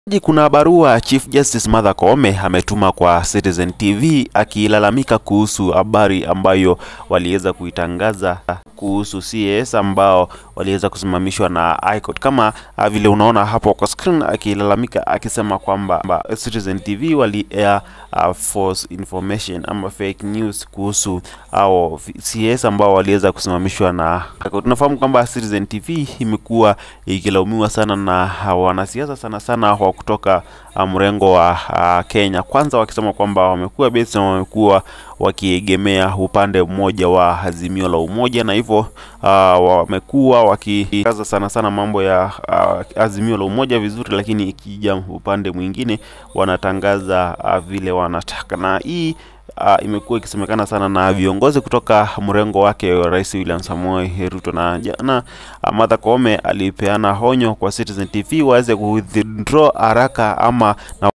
Kuna barua Chief Justice Martha Koome ametuma kwa Citizen TV akilalamika kuhusu habari ambayo waliweza kuitangaza kuhusu CAS ambao waliweza kusimamishwa na High Court. Kama uh, vile unaona hapo kwa screen, akilalamika akisema kwamba Citizen TV wali air uh, false information ama fake news kuhusu au CAS ambao waliweza kusimamishwa na High Court. Tunafahamu kwamba Citizen TV imekuwa ikilaumiwa sana na wanasiasa sana sana wa kutoka mrengo wa uh, Kenya kwanza, wakisema kwamba wamekuwa based na wamekuwa wakiegemea upande mmoja wa Azimio la Umoja, na hivyo uh, wamekuwa wakikaza sana sana mambo ya uh, Azimio la Umoja vizuri, lakini ikija upande mwingine wanatangaza uh, vile wanataka, na hii Uh, imekuwa ikisemekana sana na viongozi kutoka mrengo wake Rais William Samoei Ruto, na jana uh, Martha Koome alipeana honyo kwa Citizen TV waweze ku withdraw haraka ama na